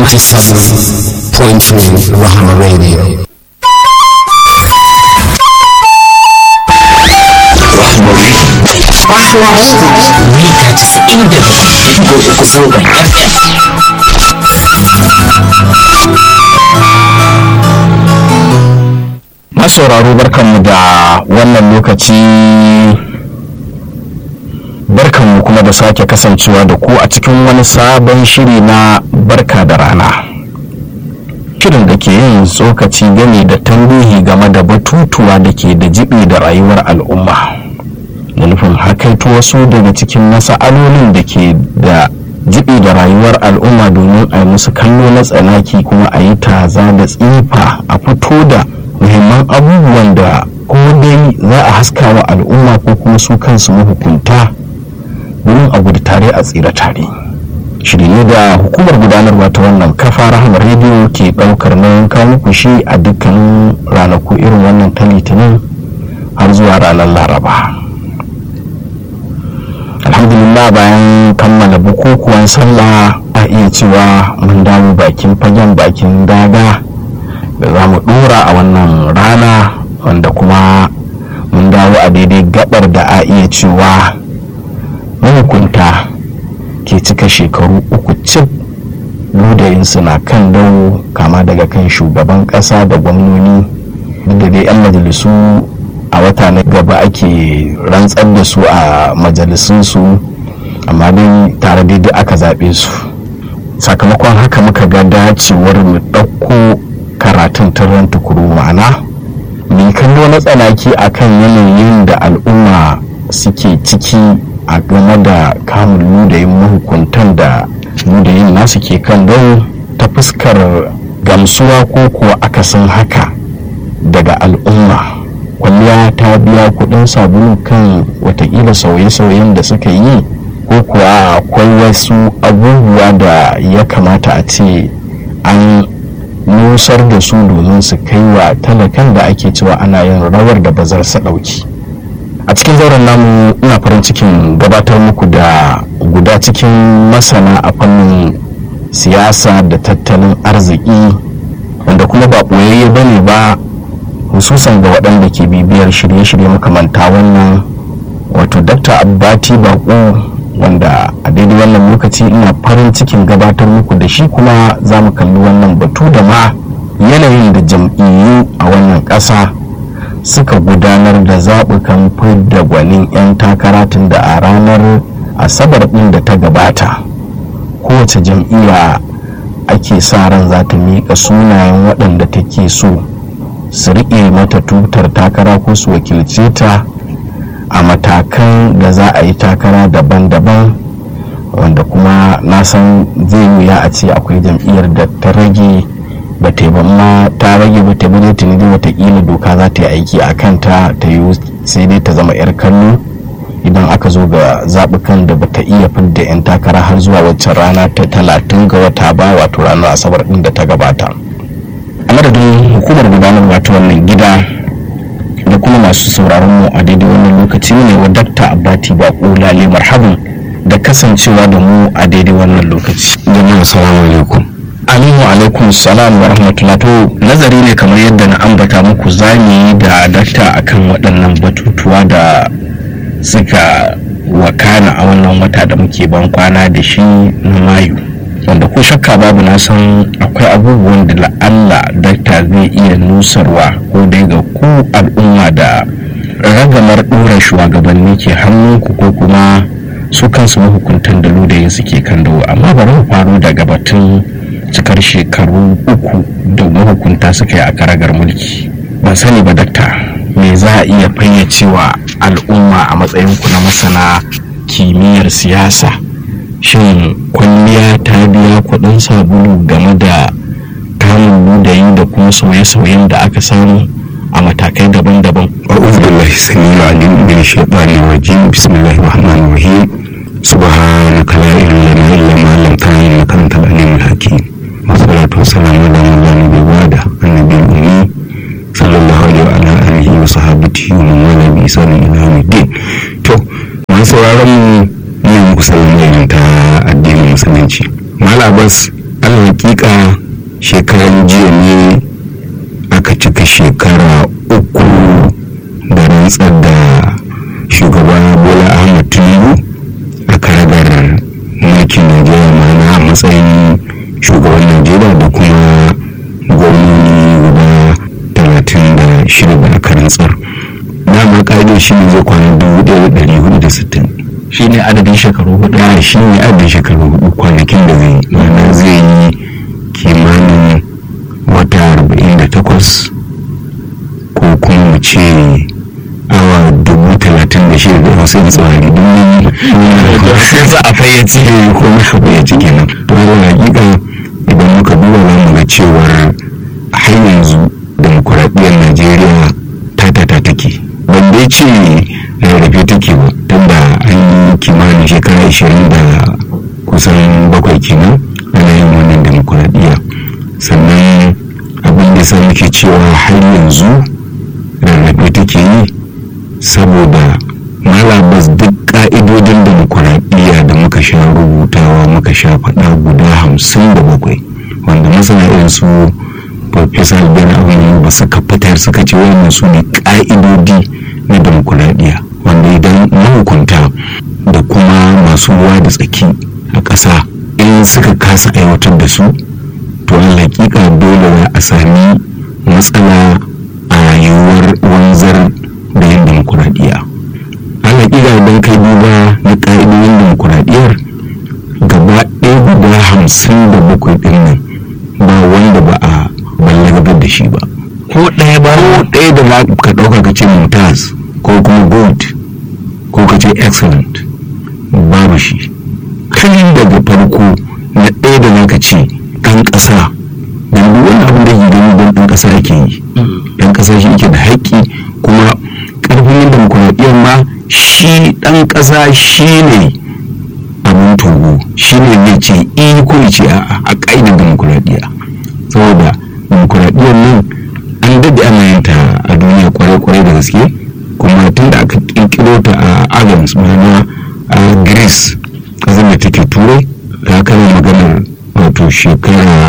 97.3 Rahama Radio. mita casa'in da bakwai uku zangon FM. masauraro barkanmu da wannan lokaci barkanmu kuma da sake kasancewa da ku a cikin wani sabon shiri na barka da rana shirin da ke yin tsokaci game da tambihi game da batutuwa da ke da jibi da rayuwar al'umma da nufin hakaito wasu daga cikin masa'alolin da ke da jibi da rayuwar al'umma domin a yi musu kallo na tsanaki kuma a yi taza da tsifa a fito da muhimman abubuwan da ko dai za a haska wa al'umma ko kuma su kansu mahukunta domin a gudu tare a tsira tare shiri ne da hukumar gudanarwa ta wannan kafa rahamar rediyo ke daukar nauyin kawo muku shi a dukkanin ranaku irin wannan ta litinin har zuwa ranar laraba alhamdulillah bayan kammala bukukuwan sallah a iya cewa mun dawo bakin fagen bakin daga da za mu dora a wannan rana wanda kuma mun dawo a daidai gabar da a iya cewa mahukunta ke cika shekaru uku cif ludayinsu na kan dawo kama daga kan shugaban kasa da gwamnoni duk da dai 'yan majalisu a wata na gaba ake rantsar da su a majalisunsu amma dai tare daidai aka zaɓe su sakamakon haka muka ga dacewar mu ɗauko karatun turan tukuru ma'ana mai kallo na tsanaki akan yanayin da al'umma suke ciki a game da kamun ludayin mahukuntan da ludayin nasu ke kan don ta fuskar gamsuwa ko kuwa akasin haka daga al'umma kwalliya ta biya kudin sabulu kan watakila sauye-sauyen da suka yi ko kuwa akwai wasu abubuwa da ya kamata a ce an nusar da su domin su kai wa talakan da ake cewa ana yin rawar da bazar sa ɗauki a cikin zauren namu ina farin cikin gabatar muku da guda cikin masana a fannin siyasa da tattalin arziki wanda kuma ba ɓoyayye ba ne ba hususan ga waɗanda ke bibiyar shirye-shirye makamanta wannan wato dr abbati bako wanda a daidai wannan lokaci ina farin cikin gabatar muku da shi kuma za mu kalli wannan batu da ma yanayin da jam'iyyu a wannan ƙasa suka gudanar da zaɓukan fidda gwanin 'yan takara tun da a ranar asabar ɗin da ta gabata kowace jam'iyya ake sa ran za ta miƙa sunayen waɗanda take so su riƙe mata tutar takara ko su wakilce ta a matakan da za a yi takara daban-daban wanda kuma na san zai wuya a ce akwai jam'iyyar da ta rage ba ta ma ta rage ba ta bude tuni dai watakila doka za ta yi aiki a kanta ta yi sai dai ta zama 'yar kallo idan aka zo ga zaɓukan da ba ta iya fidda 'yan takara har zuwa waccan rana ta talatin ga wata ba wato ranar asabar ɗin da ta gabata a madadin hukumar gudanarwa ta wannan gida da kuma masu sauraron mu a daidai wannan lokaci ne wa dakta abati bako lale marhaban da kasancewa da mu a daidai wannan lokaci Jama'a salamu alaikum. aminu alaikum salam wa rahmatullah to nazari ne kamar yadda na ambata muku zami da dakta akan waɗannan batutuwa da suka wakana a wannan wata da muke ban kwana da shi na mayu wanda ko shakka babu na san akwai abubuwan da la'alla dakta zai iya nusarwa ko dai ga ku al'umma da ragamar ɗora shugabanni ke hannunku ko kuma su kansu mahukuntan da ludayin suke kan dawo amma bari mu faru daga batun cikar shekaru uku da mahukunta suka yi a karagar mulki ban sani ba dakta me za a iya fayyacewa al'umma a matsayinku na masana kimiyyar siyasa shin kwalliya ta biya kudin sabulu game da kamun ludayi da kuma sauye-sauyen da aka samu a matakai daban-daban أعوذ بالله السميع العليم من الشيطان الرجيم بسم الله الرحمن الرحيم سبحانك لا علم لنا إلا ما علمتنا إنك أنت العليم الحكيم والصلاة والسلام على من لا نبي بعده النبي الأمي صلى الله عليه وعلى آله وصحبه ومن والاه بإحسان إلى يوم الدين to masu sauraron mu ne muku sallama ta addinin musulunci Malam Abbas ala hakika shekaran jiya ne aka cika shekara uku da rantsar da shugaba bola ahmad tinubu a karagar mulkin najeriya mana a matsayin shugaban najeriya da kuma gwamnoni guda talatin da shida da aka rantsar dama ƙa'idar shi ne zai kwana dubu ɗaya da ɗari hudu da sittin shi ne adadin shekaru hudu da shi ne adadin shekaru hudu kwanakin da zai mana zai yi kimanin wata arba'in da takwas ko kuma mu ce awa dubu talatin da shida da wasu yin tsawari don sai za a fayyace ko muka fayyace kenan to da hakika idan muka duba za mu ga cewar har yanzu demokuraɗiyyar najeriya ta ta ta take ban dai ce rarrafe take ba tunda an yi kimanin shekara ashirin da kusan bakwai kenan ana yin wannan demokuraɗiyya sannan abin da sa muke cewa har yanzu rarrafe take yi saboda malabas duk ka'idodin demokuraɗiyya da muka sha rubutawa muka sha faɗa guda hamsin da bakwai wanda masana irin su Profesa Ben Abin ba suka fitar suka ce wannan su ne ka'idodi na demokuraɗiyya wanda idan mahukunta da kuma masu ruwa da tsaki a ƙasa in suka kasa aiwatar da su to hakika dole za a sami matsala a rayuwar wanzar da yin demokuraɗiyya hakika idan kai duba na ƙa'idodin demokuraɗiyyar gaba ɗaya guda hamsin da bakwai ɗin nan ba wanda ba a ballagabar da shi ba ko ɗaya ba ko ɗaya da za ka ɗauka ka ce mumtaz ko kuma good ko ka ce excellent babu shi kan daga farko na ɗaya da za ka ce ɗan ƙasa don duk wani abin da ke gani don ɗan ƙasa ake yi ɗan ƙasa shi yake da haƙƙi kuma ƙarfin yin demokuraɗiyyar ma shi ɗan ƙasa shi ne abin togo shi ne zai ce i ko ya ce a ƙa'idar demokuraɗiyya saboda demokuraɗiyyar nan an daɗe ana yin ta a duniya kwarai-kwarai da gaske kuma tun da aka ƙirƙiro ta a athens ma'ana a greece ƙasar da take turai ta kama maganar wato shekara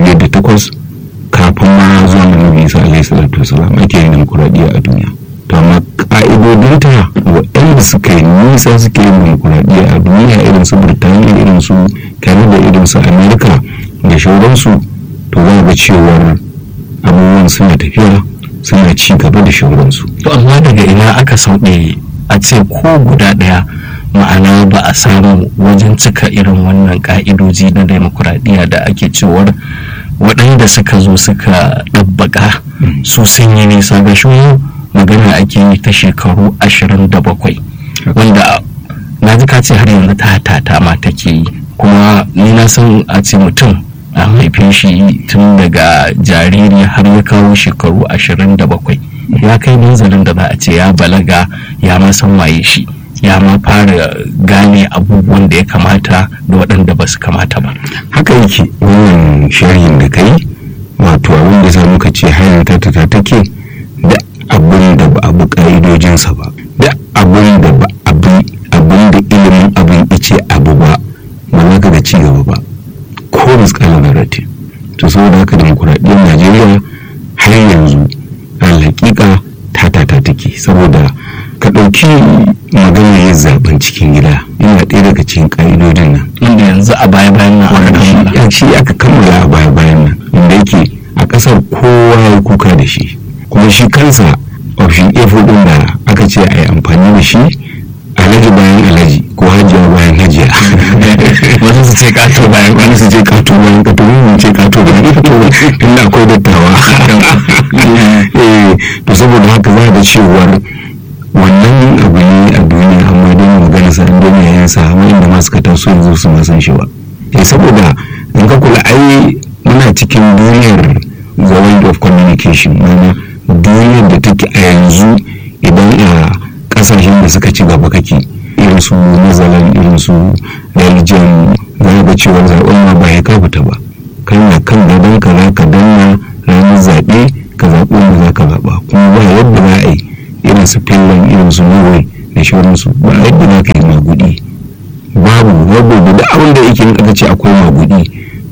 508 kafin ma zuwa annabi isa alaihi salatu wasalam ake yin demokuraɗiyya a duniya to amma ƙa'idodinta waɗanda suka yi nisa suke yin demokuraɗiyya a duniya irin su birtaniya irin su canada irin su amerika da shauransu to za ga cewar abubuwan suna tafiya suna ci gaba da shauransu to amma daga ina aka sauɗe a ce ko guda ɗaya ma'ana ba a samu wajen cika irin wannan ka'idoji na demokuraɗiyya da ake cewar waɗanda suka zo suka ɗabbaƙa su sun yi nisa ga shi magana ake yi ta shekaru ashirin da bakwai wanda na ji ka ce har yanzu ta tata ma take yi kuma ni na san a ce mutum an haife shi tun daga jariri har ya kawo shekaru ashirin da bakwai ya kai manzalin da za a ce ya balaga ya ma san waye shi ya ma fara gane abubuwan da ya kamata da waɗanda ba su kamata ba haka yake wannan sharhin da kai wato abin da za muka ce hanyar ta ta take da abin da ba abu ka'idojinsa ba da abin da ba abu abin da ilimin abin ice abu ba ba za ka ga ci gaba ba ko miskalar narrative to saboda haka demokuraɗiyyar najeriya har yanzu al hakika ta ta ta take saboda ka ɗauki maganar yin zaben cikin gida yana ɗaya daga cikin ƙa'idodin nan inda yanzu a baya bayan nan aka kammala shi aka kammala a baya bayan nan inda yake a ƙasar kowa ya kuka da shi kuma shi kansa option a ɗin da aka ce a yi amfani da shi alhaji bayan alhaji ko hajiya bayan hajiya wasu su ce kato bayan wani su ce kato bayan kato wani ce kato bayan kato tunda akwai dattawa eh to saboda haka za ga cewar wannan abu ne a duniya amma dai magana sa an dai yayin sa amma inda ma suka taso yanzu su ma san shi ba eh saboda in ka kula ai muna cikin duniyar the world of communication mana duniyar da take a yanzu idan a kasashen da suka ci gaba kake irin su mazalan irin su belgium za ga cewa zaɓen ma ba ya ka fita ba kana kan gadon ka za ka danna ranar zaɓe ka zaɓi wanda za ka zaɓa kuma ba yadda za a yi irin su finland irin su norway da shauransu ba yadda za ka yi magudi babu saboda da abin da yake aka ce akwai magudi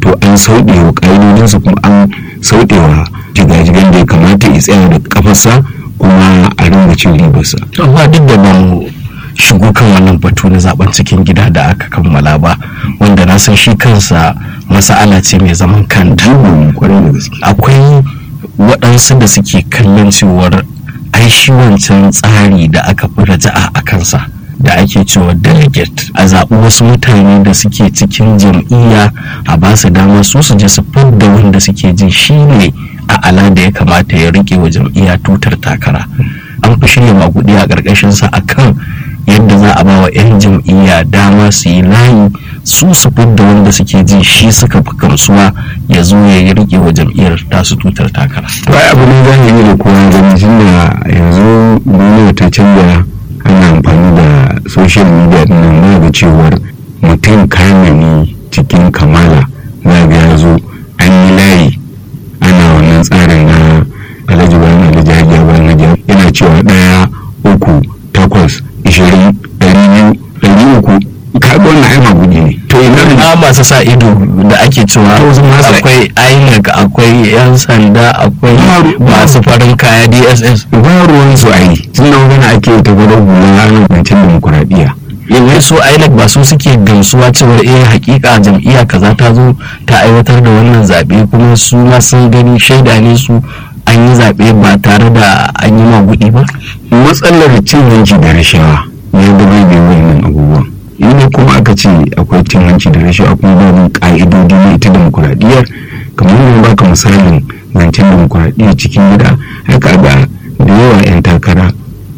to an sauɗe wa ƙa'idodinsa kuma an sauɗe wa jigajigan da ya kamata ya tsaya da kafarsa kuma a ringa cin ribarsa. amma duk da ban shigo kan wannan batu na zaben cikin gida da aka kammala ba wanda na san shi kansa masa'ala ce mai zaman kanta Jigon kwarai da gaske. akwai waɗansu da suke kallon cewar ai shi wancan tsari da aka fi raja'a a kansa da ake cewa delegate a zaɓi wasu mutane da suke cikin jam'iyya a ba su dama su su je su fidda wanda suke jin shi ne a ala da ya kamata ya rike wa jam'iyya tutar takara an fi shirya maguɗi a ƙarƙashinsa a kan yadda za a ba wa 'yan jam'iyya dama su yi layi su su fidda wanda suke jin shi suka fi gamsuwa ya zo ya yi rike wa jam'iyyar tasu tutar takara to ai abu ne zahiri da kowa gani tun da yanzu duniya ta canza ana amfani da social media din nan na ga cewar mutum kamani cikin kamala za ga ya zo an yi layi ana wannan tsarin na alhaji bayan alhaji hajiya bayan hajiya yana cewa ɗaya uku takwas ishirin ɗari biyu ɗari uku kaga wannan ai magudi ne to ina na masu sa ido da ake cewa To, su masu- akwai inec akwai 'yan sanda akwai Ba- masu farin kaya dss ba ruwan su ai tun da magana ake ta gwada hula ana kwancin demokuraɗiyya yanzu su inec ba su suke gamsuwa cewar eh hakika jam'iyya kaza ta zo ta aiwatar da wannan zaɓe kuma su ma sun gani shaida ne su an yi zaɓe ba tare da an yi magudi ba matsalar cin hanci da rashawa ya da bai bai wannan abubuwan inda kuma aka ce akwai cin hanci da rashawa kuma babu ka'idodi na ita demokuraɗiyyar kamar yadda baka misalin zancen demokuraɗiyyar cikin gida haka ga da yawa 'yan takara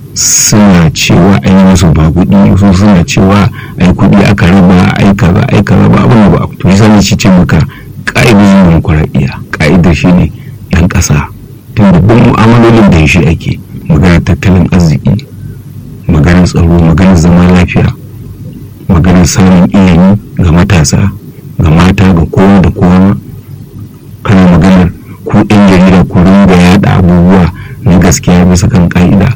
suna cewa an yi musu ba kuɗi su suna cewa ai kuɗi aka raba ai kaza ai kaza ba abin da ba to yasa ne shi ce maka ka'idodin demokuraɗiyya ka'idar shi ne 'yan ƙasa tun da duk mu'amalolin da shi ake maganar tattalin arziki maganar tsaro maganar zama lafiya maganar samun ilimi ga matasa ga mata ga kowa da kowa kana maganar ku ɗan jarida ku ringa yaɗa abubuwa na gaskiya bisa kan ƙa'ida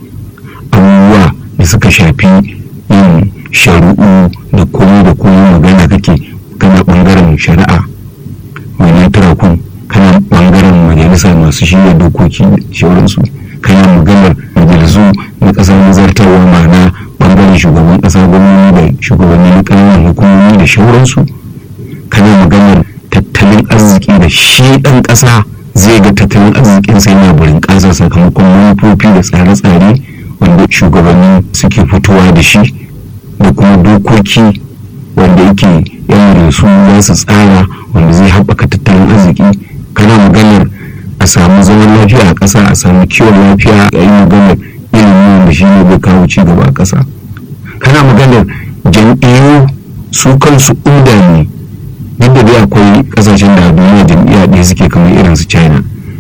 abubuwa da suka shafi yin shari'u da komai da komai magana kake kana ɓangaren shari'a wannan turakun kana ɓangaren majalisa masu shirya dokoki da shauransu kana maganar majalisu na ƙasar nazartarwa ma'ana ɓangaren shugaban ƙasa gwamnati da shugabanni na ƙananan hukumomi da shauransu kana maganar tattalin arziki da shi ɗan ƙasa zai ga tattalin arzikinsa yana burin ƙasa sakamakon manufofi da tsare-tsare wanda shugabanni suke fitowa da shi da kuma dokoki wanda yake yana da su za su tsara wanda zai haɓaka tattalin arziki kana maganar a samu zaman lafiya a ƙasa a samu kiwon lafiya a yi maganar ilimi wanda shi ne zai kawo ci gaba a ƙasa kana maganar jam'iyyu su kansu inda ne duk da dai akwai ƙasashen da a duniya jam'iyya ɗaya suke kamar irin su china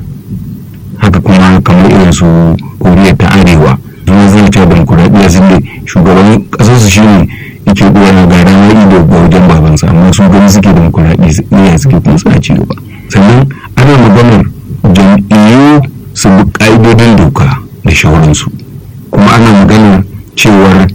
haka kuma kamar irin su koriya ta arewa zuwa zai ta demokuraɗiyya sun da shugaban ƙasarsu shi ne yake goya ga ranar ido ga wajen babansa amma su gani suke demokuraɗiyya suke kuma suna ci gaba sannan ana maganar jam'iyyu su bi ƙa'idodin doka da shawararsu kuma ana maganar cewar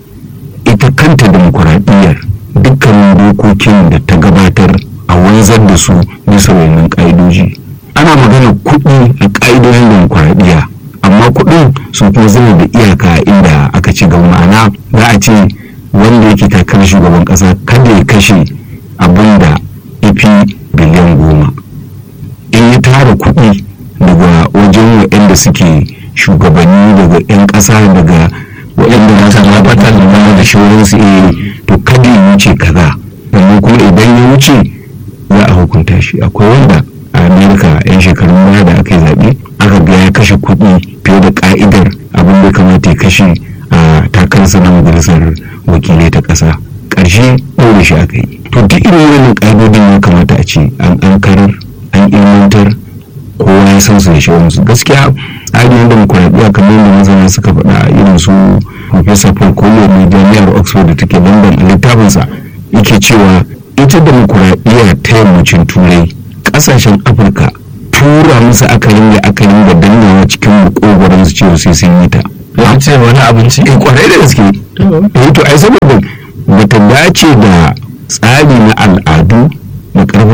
ita kanta demokuraɗiyyar dukkanin dokokin da ta gabatar a wanzar da su bisa wannan ƙa'idoji ana magana kuɗi a ƙa'idojin demokuraɗiyya amma kuɗin sun kuma zama da iyaka inda aka ci gaba ma'ana za a ce wanda yake takarar shugaban ƙasa kada ya kashe abin da ifi biliyan goma in ya tara kuɗi daga wajen waɗanda suke shugabanni daga 'yan ƙasa daga waɗanda za su gabatar da da shawararsu eh to kada ya wuce kaza sannan kuma idan ya wuce za a hukunta shi akwai wanda a amerika yan shekarun baya da aka yi zaɓe aka ga ya kashe kuɗi fiye da ka'idar abin da kamata ya kashe a takarsa na majalisar wakilai ta ƙasa ƙarshe ɗaure shi aka yi to duk irin wannan ƙa'idodin ya kamata a ce an ankarar an ilmantar kowa ya san su da shawararsu gaskiya tsarin demokuraɗiyya kamar yadda masana suka faɗa irin su Profesa Paul Collier na jami'ar Oxford da take London a littafinsa yake cewa ita demokuraɗiyya ta yammacin turai ƙasashen Afirka tura musu akalin da akalin da dannawa cikin makogoron su cewa sai sun yi ta. ya ce wani abinci Eh kwarai da gaske. Eh to ai saboda bata dace da tsari na al'adu da ƙarfin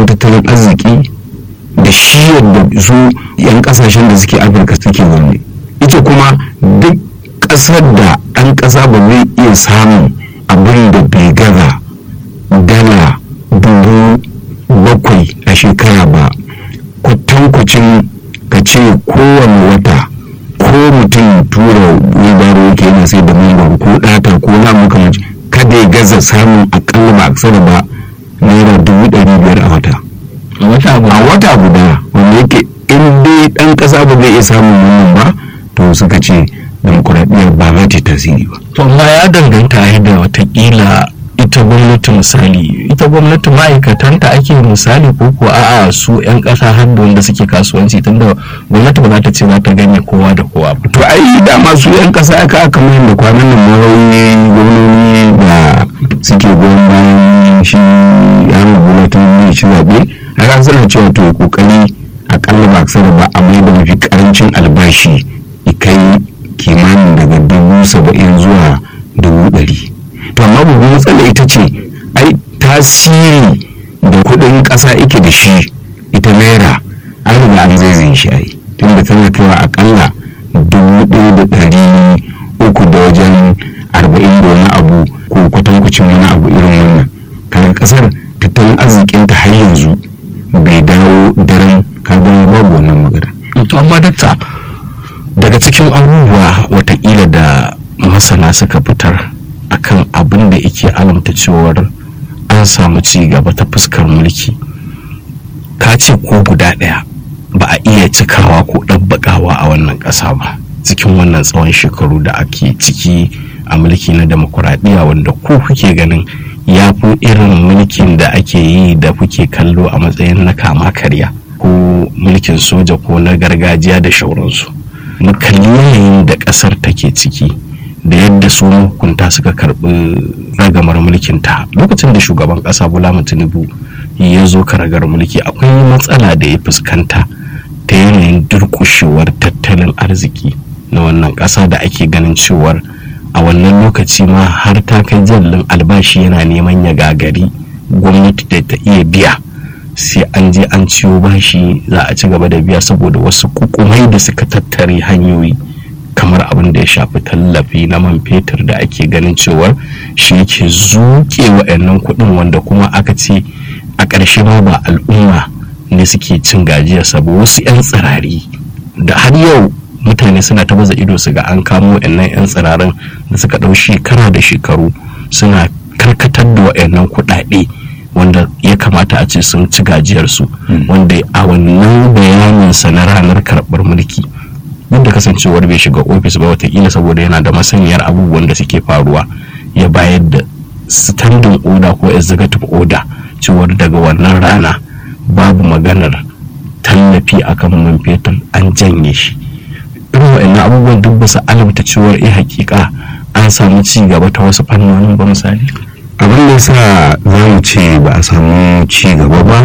tattalin arziki da shi yadda su 'yan kasashen da suke afirka suke zaune ita kuma duk ƙasar da ɗan ƙasa ba zai iya samun abin da bai gaza dala dubu bakwai a shekara ba kwatankwacin ka ce kowane wata ko mutum tura wibaro yake yana sai da mangwaro ko ɗata ko na makamanci kada ya gaza samun akalla ba aksara ba naira dubu ɗari biyar a wata a wata guda wanda yake in dai ɗan ƙasa ba zai iya samun wannan ba to suka ce demokuraɗiyyar ba za ta tasiri ba to amma ya danganta da watakila ita gwamnati misali ita gwamnati ma'aikatanta ake misali ko ko a'a su 'yan ƙasa har da wanda suke kasuwanci tunda gwamnati ba za ta ce za ta ganye kowa da kowa ba to ai dama su 'yan ƙasa aka aka mai da kwanan nan marauni gwamnoni da suke goyon bayan shi yana gwamnatin ne ci zaɓe haka suna cewa to kokari akalla ba aksara ba a mai da mafi karancin albashi kai kimanin daga dubu saba'in zuwa dubu ɗari to amma babban matsala ita ce ai tasiri da kudin kasa ike da shi ita naira an riga an zai shi ai tunda tana kaiwa akalla dubu ɗaya da ɗari uku da wajen arba'in da wani abu ko kwatankwacin wani abu irin wannan kaga kasar tattalin arzikinta har yanzu bai dawo daren kaga babu wannan magana to amma dakta daga cikin abubuwa watakila da masana suka fitar akan abin da yake alamta cewar an samu ci gaba ta fuskar mulki ka ce ko guda ɗaya ba a iya cikawa ko ɗabbaƙawa a wannan ƙasa ba cikin wannan tsawon shekaru da ake ciki a mulki na demokuraɗiyya wanda ko kuke ganin ya fi irin mulkin da ake yi da kuke kallo a matsayin na kama karya ko mulkin soja ko na gargajiya da shauransu mu kalli yanayin da ƙasar take ciki da yadda su hukunta suka karbi ragamar mulkin ta lokacin da shugaban kasa bola tinubu ya zo karagar mulki akwai matsala da ya fuskanta ta yanayin durkushewar tattalin arziki na wannan kasa da ake ganin cewar a wannan lokaci ma har ta kai jallin albashi yana neman ya gagari gwamnati da ta iya biya sai an je an ciwo bashi za a ci gaba da biya saboda wasu kukumai da suka tattare hanyoyi kamar abin da ya shafi tallafi na man fetur da ake ganin cewar shi yake zuke wa'annan kuɗin wanda kuma aka ce a ƙarshe ma ba al'umma ne suke cin gajiya sabo wasu 'yan tsirari da har yau mutane suna ta baza ido su ga an kamo wa'annan 'yan tsirarin da suka ɗau shekara da shekaru suna karkatar da wa'annan kuɗaɗe wanda ya kamata a ce sun ci gajiyarsu wanda a wannan bayaninsa na ranar karɓar mulki duk da kasancewar bai shiga ofis ba watakila saboda yana da masaniyar abubuwan da suke faruwa ya bayar da standing order ko executive order cewar daga wannan rana babu maganar tallafi akan man fetur an janye shi irin wa'annan abubuwan duk basu alamta cewar eh hakika an samu ci gaba ta wasu fannonin ba misali abin da yasa za mu ce ba a samu ci gaba ba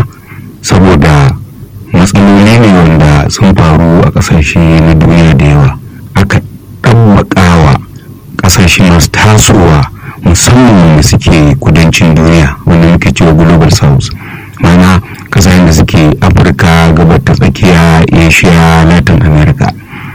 saboda matsaloli ne wanda sun faru a kasashe na duniya da yawa aka ɗabbaƙawa kasashe masu tasowa musamman wanda suke kudancin duniya wanda muke cewa global south mana kasashen da suke afirka gabar ta tsakiya asia latin america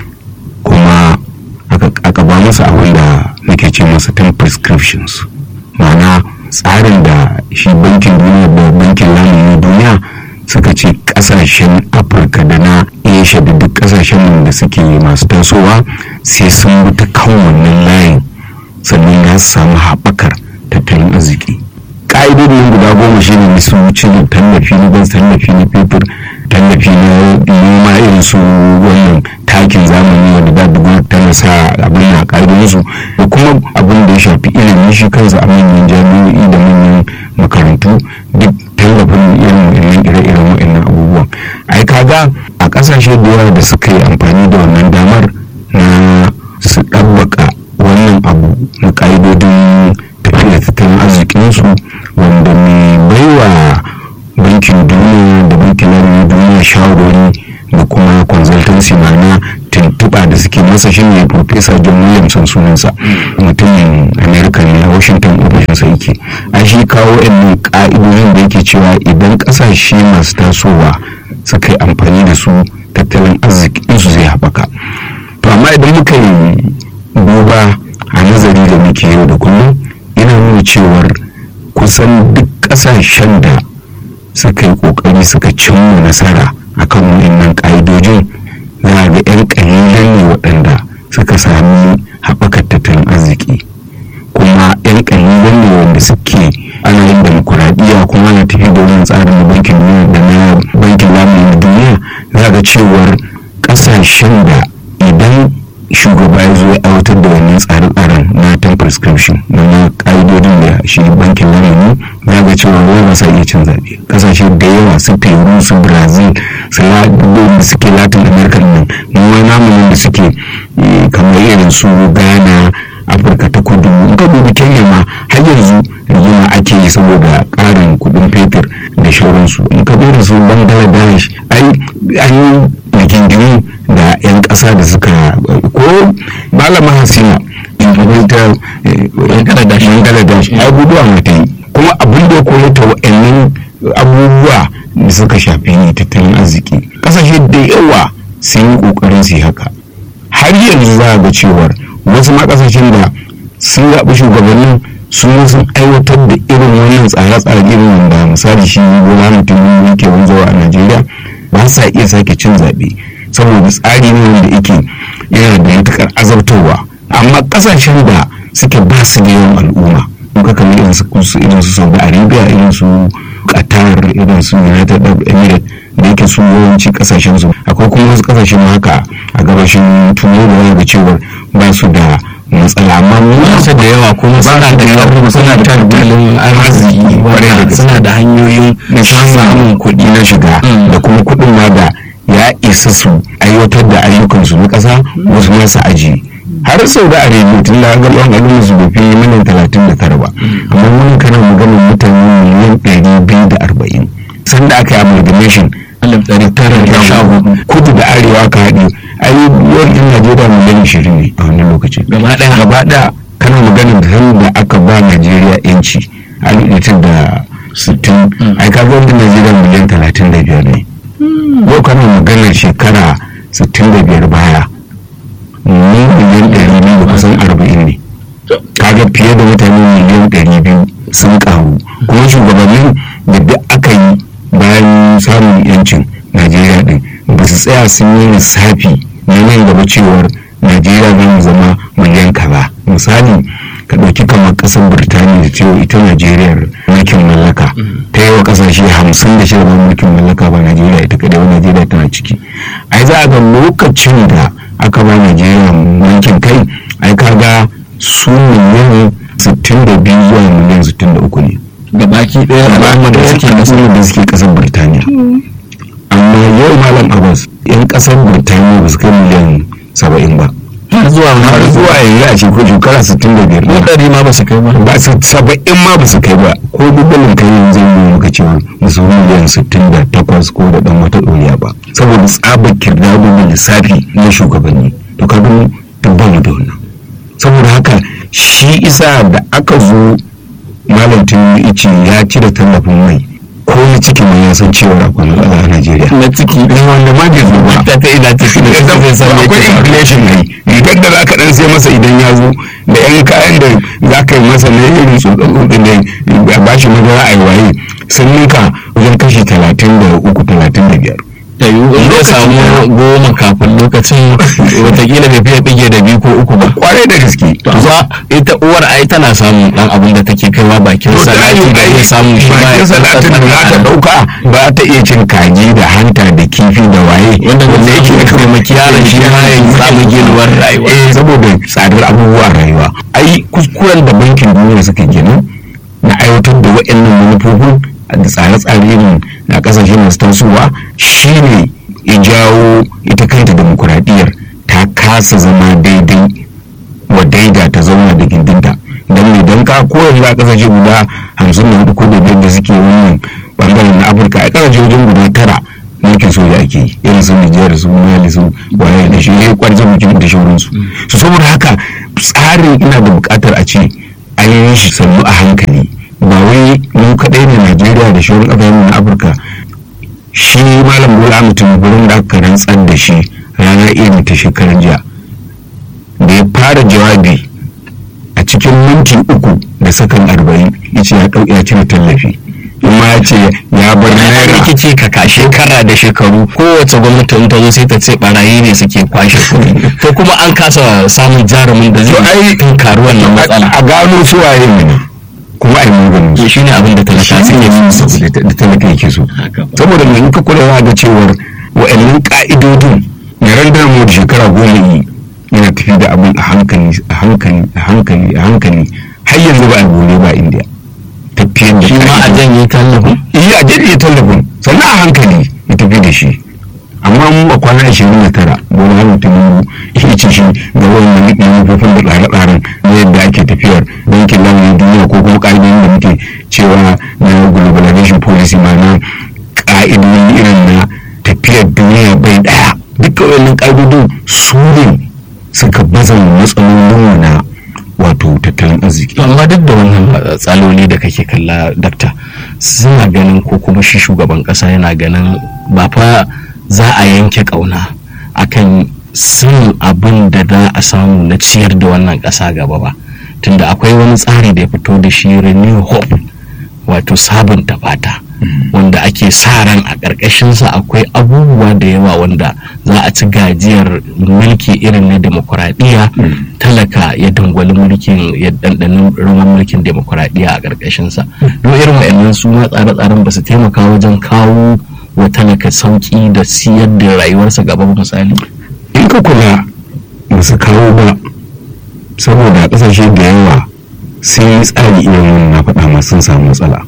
kuma aka ba musu abin da muke ce masa 10 prescriptions mana tsarin da shi bankin duniya da bankin lamunin duniya suka ce kasashen afirka da na asia da duk kasashen da suke masu tasowa sai sun bi ta kan wannan layin sannan ya samu haɓakar tattalin arziki ƙa'idodin guda goma shi ne su wuce da tallafi na gas tallafi na fetur tallafi na noma irin su wannan takin zamani wanda da dubu tana sa abin na ƙa'idodin su da kuma abin da ya shafi ilimin shi kansa a manyan jami'o'i da manyan makarantu duk tallafin irin wa'annan ire-iren wa'annan abubuwan ai kaga a ƙasashe da yawa da suka yi amfani da wannan damar na su ɗabbaka wannan abu na ƙa'idodin tafiya tattalin arzikinsu wanda mai baiwa bankin duniya da bankin lamunin duniya shawarwari da kuma consultancy ma'ana tuntuɓa tuntuɓa da suke masa shi ne professor john williamson sunansa mutumin america ne a washington ofishinsa yake an shi kawo yan ka'idojin da yake cewa idan ƙasashe masu tasowa suka yi amfani da su tattalin arzikinsu zai haɓaka to amma idan muka yi duba a nazari da muke yau da kullum yana nuna cewar kusan duk ƙasashen da suka yi ƙoƙari suka cimma nasara akan wannan ƙa'idojin za ga 'yan ƙalilan ne waɗanda suka sami haɓakar tattalin arziki kuma 'yan ƙalilan ne wanda suke ana yin demokuraɗiyya kuma ana tafi da wannan tsarin na bankin duniya da na bankin lamuni na duniya za ga cewar ƙasashen da idan shugaba ya zo ya aiwatar da wannan tsare-tsaren na ten prescription na na ƙa'idodin da shi bankin lamuni za ga cewa wai ba sa iya cin zaɓe ƙasashe da yawa su peru su brazil su da suke latin america nan kuma namu da suke kamar irin su ghana afirka ta kudu in ka dubi kenya ma har yanzu rigima ake yi saboda ƙarin kuɗin fetur da shauransu in ka dubi su bangladesh ai an yi rigingimu da 'yan ƙasa da suka ko malama hasina ta bangladesh abubuwa mata yi kuma abin da ya koya ta wa'annan abubuwa da suka shafi tattalin arziki ƙasashe da yawa sun yi ƙoƙarin su yi haka har yanzu za ga cewar wasu ma ƙasashen da sun zaɓi shugabannin sun sun aiwatar da irin wannan tsare-tsare irin wanda misali shi bola mutum yake wanzawa a najeriya ba sa iya sake cin zaɓe saboda tsari ne wanda yake yana da matuƙar azabtarwa amma ƙasashen da suke ba su da yawan al'umma muka kamar irin su irin su saudi arabia irin su qatar irin su united arab emirates da yake su yawanci kasashen su akwai kuma wasu kasashen haka a gabashin turai da wani cewar ba su da matsala amma mu masu da yawa kuma suna da yawa suna da tattalin arziki wanda suna da hanyoyin na samun kuɗi na shiga da kuma kuɗin ma da ya isa su aiwatar da ayyukansu na ƙasa wasu masu aji har sau da arabia tun da ga yawan al'umma su bai fi miliyan talatin da tara ba amma wani kana maganin mutane miliyan ɗari biyu da arba'in sanda aka yi amalgamation alif ɗari tara da sha hudu kudu da arewa ka haɗe ai yawan yan najeriya miliyan ishirin ne a wannan lokaci gaba ɗaya gaba ɗaya kana maganin da sanda aka ba najeriya yanci alif da sittin ai ka ga najeriya miliyan talatin da biyar ne yau kana maganar shekara sittin da biyar baya ni miliyan ɗari biyu da kusan arba'in ne kaga fiye da mutane miliyan ɗari biyu sun ƙaru kuma shugabannin da duk aka yi bayan samun yancin najeriya ɗin ba su tsaya sun yi lissafi na nan gaba cewar najeriya zai zama miliyan kaza misali ka ɗauki kamar ƙasar birtaniya da cewa ita najeriya mulkin mallaka ta yi wa ƙasashe hamsin da shida mulkin mallaka ba najeriya ita kadai ba najeriya tana ciki ai za a ga lokacin da aka ba najeriya mulkin kai ai kaga su miliyan 62 zuwa miliyan 63 ne da baki ɗaya al'amma da suke kasar da suke kasar birtaniya amma yau malam abbas yan kasar birtaniya ba su kai miliyan 70 ba har zuwa har zuwa yanzu a ce ko shekara 65 ko ɗari ma ba su kai ba ba su 70 ma ba su kai ba ko dubbalin kai yanzu yi muka cewa ba su miliyan 68 ko da dan wata ɗoriya ba saboda tsabar kirdado da lissafi na shugabanni to ka gani tabbamu da wannan saboda haka shi isa da aka zo malam tun ice ya cire tallafin mai ko na ciki mai ya san cewa akwai matsala a Najeriya. na ciki Ne wanda ma bai zo ba. ta ta ina ciki da Ya ciki san zai san me akwai ke faruwa. inflation ne. Rigar da za ka dan sai masa idan ya zo da yan kayan da za ka yi masa na irin tsotsotsin da a bashi madara a yi waye sun ninka wajen kashi talatin da uku talatin da biyar. ta yiwu in zai samu goma kafin lokacin watakila bai fiye bige da biyu ko uku ba Kwarai da gaske. amma ita uwar ai tana samun dan abin da take kaiwa bakin To da salati ayu da zai samu shi ma bakin ya salatin da za ta dauka ba ta iya cin kaji da hanta da kifi da waye wanda wanda yake taimaki yaron shi ma ya samu ginuwar rayuwa eh saboda tsadar abubuwan rayuwa ai kuskuren da bankin duniya suka gina na aiwatar da waɗannan manufofin da tsare-tsare irin na kasashe masu tasowa shine ya jawo ita kanta demokuraɗiyyar ta kasa zama daidai wa daida ta zauna da gindinta don idan ka koyar a kasashe guda hamsin da hudu ko da biyar da suke wannan bangaren na afirka a kasashe wajen guda tara mulkin soja ake yi irin su su Nijar su Mali su waye da shi ya kwarza mutum da shauransu su saboda haka tsarin ina da bukatar a ce an yi shi sannu a hankali ba wai mu kaɗai ne Najeriya da shauran ƙasashen na Afirka shi malam Bola mutum gurin da aka rantsar da shi rana irin ta shekaran jiya da ya fara jawabi a cikin minti uku da sakan arba'in ya ce ya ɗauki ya cire tallafi kuma ya ce ya bar naira rikici ka ka shekara da shekaru kowace gwamnati in ta zo sai ta ce barayi ne suke kwashe kuɗi to kuma an kasa samun jarumin da To zai ai- tunkari wannan matsala a gano su waye ne kuma a yi maganin su. shi ne abin da talaka shi suke ne so su da talaka yake so saboda mai in ka kula da cewar wa'annan ka'idodin ya randa mu da shekara goma yi yana tafi da abin a hankali a hankali a hankali a hankali har yanzu ba a gole ba indiya tafiyar da shi ma a ka'idodin. janye tallafin yi a daidai tallafin sannan a hankali ya tafi da shi amma mu a kwana ashirin da tara wani hannun tunubu ya ce shi ga wannan manufofin da tsare-tsaren na yadda ake tafiyar bankin lamunin duniya ko kuma ƙa'idodin da muke cewa na globalization policy ma na ƙa'idodin irin na tafiyar duniya bai ɗaya duka wannan ƙa'idodin su ne suka baza matsalolin na wato tattalin arziki To amma duk da wannan tsaloli da kake kalla dakta suna ganin ko kuma shi shugaban kasa yana ganin ba fa za a yanke kauna akan sanin abin da za a samu na ciyar da wannan kasa gaba ba tunda akwai wani tsari da ya fito da shi renew hope wato sabunta fata wanda ake sa ran a ƙarƙashinsa akwai abubuwa da yawa wanda za a ci gajiyar mulki irin na demokuraɗiyya talaka ya dangwali mulkin ya ɗanɗanin ruwan mulkin demokuraɗiyya a ƙarƙashinsa don irin wa'annan su ma tsare-tsaren ba su taimaka wajen kawo wa talaka sauƙi da siyar da rayuwarsa gaba ba misali in ka kula ba su kawo ba saboda kasashe da yawa sun yi tsari irin wannan na faɗa masu sun samu matsala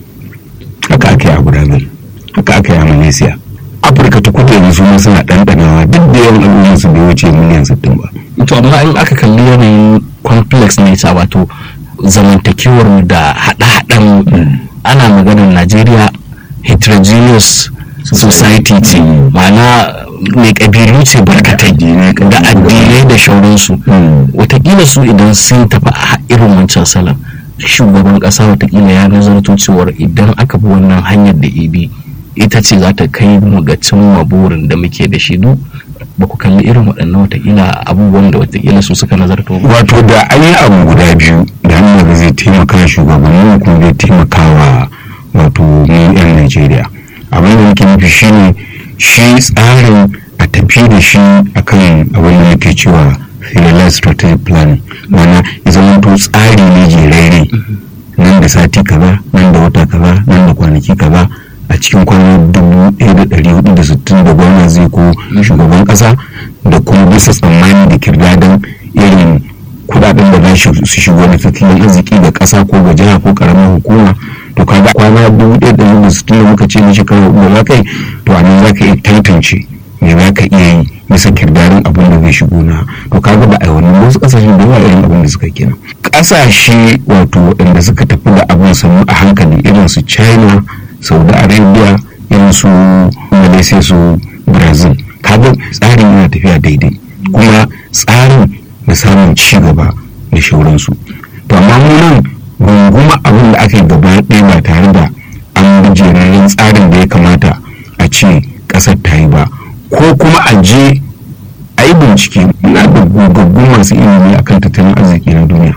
haka aka yi a gudanar haka aka yi a malaysia afirka ta kudu yanzu ma suna ɗanɗanawa duk da yawan al'ummar su bai wuce miliyan sittin ba to amma in aka kalli yanayin complex nature wato zamantakewar mu da haɗe-haɗen ana maganar najeriya heterogeneous society ce ma'ana mai ƙabilu ce barkatai da addinai da shauransu watakila su idan sun tafi a irin wancan salon shugaban ƙasa watakila ya nazarto cewar idan aka bi wannan hanyar da ibi ita ce za ta kai mu ga cimma burin da muke da shi duk ba ku kalli irin waɗannan watakila abubuwan da watakila su suka nazarto ba wato da an yi abu guda biyu da hannun da zai taimaka shugabanni kuma zai taimaka wa wato mu 'yan najeriya abin da nake nufi shine shi tsarin a tafi da shi akan abin da nake cewa serialized strategic planning mana ya zama to tsari ne jerere nan da sati kaza nan da wata kaza nan da kwanaki kaza a cikin kwanan dubu ɗaya da ɗari hudu da sittin da gwamna zai ko shugaban ƙasa da kuma bisa tsammani da kirdadan irin kudaden da za su shigo na tattalin arziki da ƙasa ko ga jiha ko ƙaramin hukuma to kaga kwana dubu ɗaya da ɗari da sittin da muka ce na shekara hudu da za ka yi to a nan za ka iya tantance me za ka iya yi bisa kirdarin abin da zai shigo na to kaga ba a yi wannan wasu ƙasashen da yawa irin abin da suka kenan ƙasashe wato waɗanda suka tafi da abin sannu a hankali irin su china saudi arabia irin su malaysia su brazil kaga tsarin yana tafiya daidai kuma tsarin da samun ci gaba da shauransu to amma mu nan runguma abin da aka yi gaba ɗaya ba tare da an bi jeraren tsarin da ya kamata a ce ƙasar ta yi ba ko kuma a je a yi bincike muna da gogaggun masu ilimi akan tattalin arziki na duniya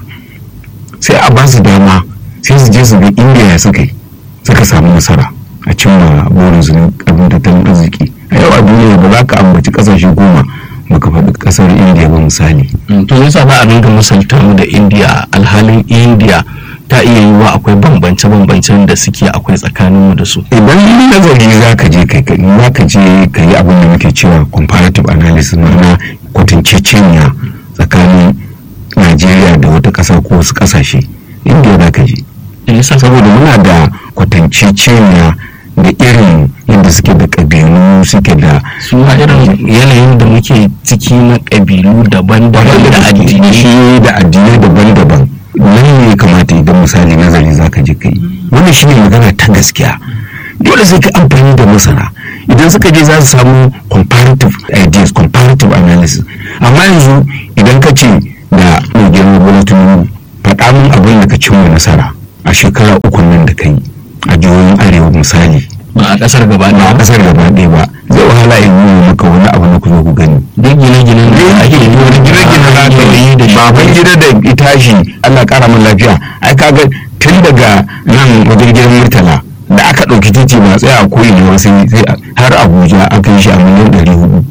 sai a ba su dama sai su je su ga indiya suka yi suka samu nasara a cimma burinsu na abin tattalin arziki a yau a duniya ba za ka ambaci kasashe goma baka faɗi ƙasar indiya ba misali to yasa ba a dinga misalta mu da indiya alhalin indiya ta iya yiwuwa akwai bambance-bambancen da suke akwai tsakanin mu da su idan nazari za ka je kai za ka je ka yi abin da muke cewa comparative analysis ma'ana kwatanceceniya tsakanin najeriya da wata ƙasa ko wasu ƙasashe indiya za ka je saboda muna da kwatanceceniya da irin yadda suke da ƙabilu suke da suna irin yanayin da muke ciki na ƙabilu daban-daban da addini da addinai daban-daban nan ne kamata idan misali nazari za ka je kai wannan shine magana ta gaskiya dole sai ka amfani da masana idan suka je za su samu comparative comparative ideas comparative analysis amma yanzu idan ka ce da mai girma bola tinubu faɗa min abin da ka cimma nasara a shekara uku nan da kai a jihohin arewa misali ba a kasar gaba ba a ɗaya kasar gaba ɗaya ba zai wahala in nuna maka wani abu na ku zo ku gani duk gine-ginen da ake yi wani gine-gine za ka yi da baban gida da itashi Allah kara min lafiya ai kaga tun daga nan wajen gidan murtala da aka ɗauki titi ba tsaya a koyi ne sai sai har Abuja aka yi shi a miliyan ɗari hudu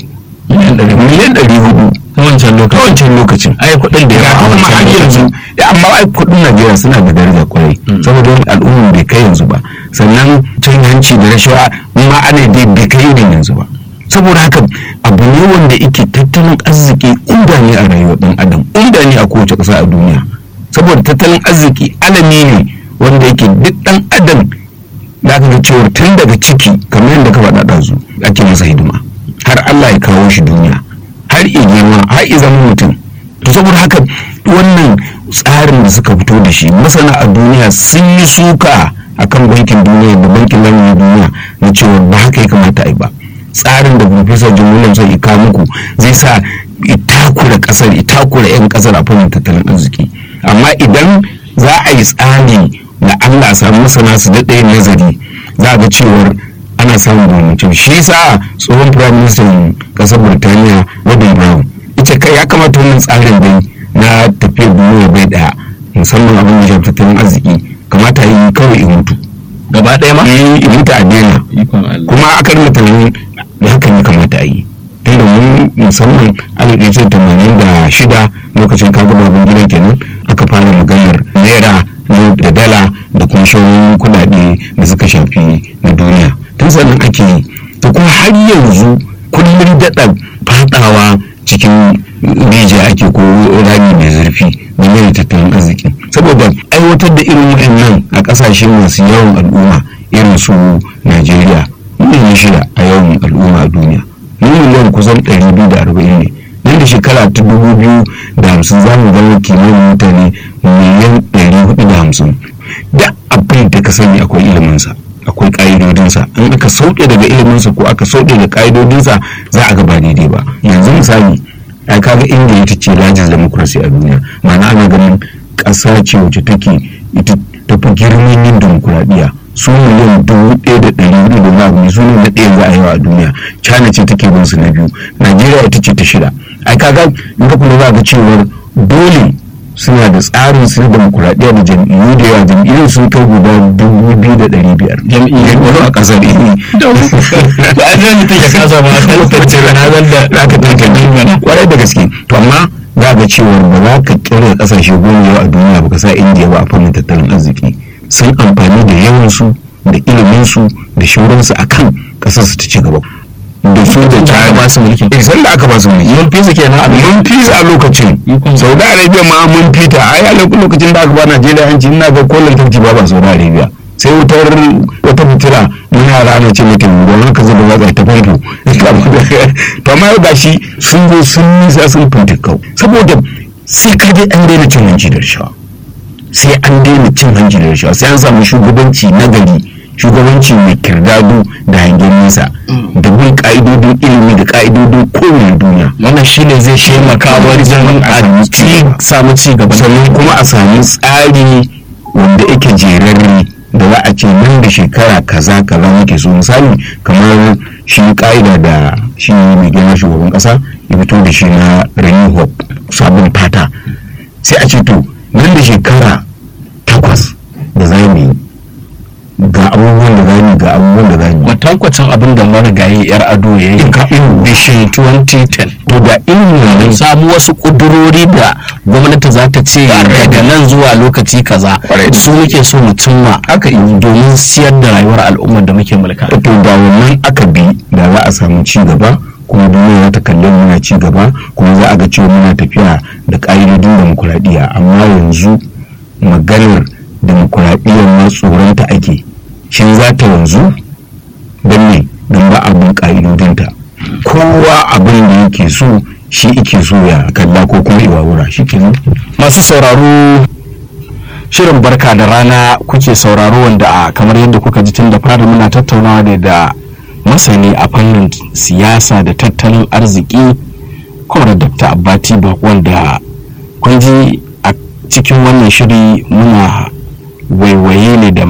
miliyan ɗari hudu ta wancan ta lokacin wancan lokacin ai kuɗin da ya yawa a kuma har wancan yanzu lokacin ya, amma ai kudin Najeriya suna da daraja kwarai saboda al'umma bai kai yanzu ba sannan cin hanci da rashawa ma ana dai bai kai irin yanzu ba saboda haka abu ne wanda yake tattalin arziki inda ne a rayuwar dan adam inda ne a kowace ƙasa a duniya saboda tattalin arziki alami ne wanda yake duk dan adam da aka ga cewa tun daga ciki kamar yadda ka faɗa ɗazu ake masa hidima har Allah ya kawo shi duniya har i girma har i zama mutum to saboda haka wannan tsarin da suka fito da shi masana a duniya sun yi suka akan bankin duniya da bankin lamunin duniya na cewa ba haka ya kamata a yi ba tsarin da professor jim williams ya kawo muku zai sa itakura kasar itakura 'yan kasar a fannin tattalin arziki amma idan za a yi tsari da allah a samu masana su daɗa yin nazari za a ga cewar ana samun bambancin shi yasa tsohon prime minister kasar burtaniya robin brown ita kai ya kamata wannan tsarin dai na tafiyar duniya bai daya musamman abin da shafi tattalin arziki kamata yi kawai in mutu gaba ɗaya ma in mutu a daina ikon Allah kuma aka rinka tunanin da hakan ya kamata a yi tunda mun musamman alif ɗaya ce tamanin da shida lokacin kaga babban gidan kenan aka fara maganar naira da dala da kuma shauran kuɗaɗe da suka shafi na duniya tun sannan ake yi to kuma har yanzu kullum daɗa fadawa cikin rijiya ake ko rami mai zurfi game da tattalin arziki saboda aiwatar da irin waɗannan a ƙasashe masu yawan al'umma irin su najeriya miliyan shida a yawan al'umma a duniya mu miliyan kusan 240 ne nan da shekara ta dubu biyu da hamsin za mu zama kimanin mutane miliyan 450 da abin da ka sani akwai iliminsa akwai ƙa'idodinsa in aka sauke daga iliminsa ko aka sauke da ƙa'idodinsa za a ga ba daidai ba yanzu misali ai kaga inda ita ce largest democracy a duniya ma'ana ana ganin ƙasa ce wacce take ita tafi girman yin demokuraɗiyya su miliyan dubu ɗaya da ɗari hudu da wani abu ne su ne na ɗaya za a yawa a duniya china ce take bin su na biyu najeriya ita ce ta shida ai kaga in ka kula za ga cewar dole suna da tsarin su na demokuraɗiyya da jam'iyyu da yawa jam'iyyun sun kai guda dubu biyu da ɗari biyar jam'iyyu a ƙasar ne ba a zai mutum ya kasa ba a tantance ranazar da za ka tantance kwarai da gaske to amma za ga cewar ba za ka kira kasashe goma yau a duniya ba ka sa indiya ba a fannin tattalin arziki sun amfani da yawansu da iliminsu da shauransu a kan kasar su ta ci gaba da su da aka ba su mulkin. eh sanda aka ba su mulki mun fi su kenan a mun fi su a lokacin Ikon. saudi arabia ma mun fita ai a lokacin da aka ba najeriya hanci ina ga ko lantarki ba ba saudi arabia sai wutar wata fitila mun yara ana ce mata don haka zuba watsa ta famfo to amma yau gashi sun zo sun nisa sun fintikau saboda sai ka dai an daina cin hanci da rashawa sai an daina cin hanci da rashawa sai an samu shugabanci na gari shugabanci mai kirdado da hangen nesa da bin ka'idodin ilimi da ka'idodin kowane duniya wannan shine zai taimaka wajen a ci samu ci gaba sannan kuma a samu tsari wanda yake jerarre da za a ce nan da shekara kaza kaza muke so misali kamar shi ka'ida da shi mai girma shugaban kasa ya fito da shi na renew hope sabon fata sai a ce to nan da shekara takwas da za mu yi ga abubuwan da za mu yi ga abubuwan da za mu yi kwatankwacin abin da marigayi yar ado ya yi Ka- vision 2010 to da irin mun wannan samu wasu kudurori da gwamnati za ta ce daga nan zuwa lokaci kaza Kwarai. su muke so mu cimma aka yi domin siyar da rayuwar al'ummar da muke mulka to da wannan aka bi da za a samu ci gaba kuma duniya za ta kalli mu muna ci gaba kuma za a ga cewa muna tafiya da ƙa'idodin demokuraɗiyya amma yanzu maganar demokuraɗiyyar ma tsoronta ake shin za ta wanzu don ne don ba abin ƙa'idodinta kowa abin da yake so shi ike so ya kalla ko kuma iwawura shi kenan masu sauraro shirin barka da rana kuke sauraro wanda a kamar yadda kuka ji tun da fara muna tattaunawa ne da masani a fannin siyasa da tattalin arziki kwamar dr abbati wanda kun ji a cikin wannan shiri muna waiwaye ne da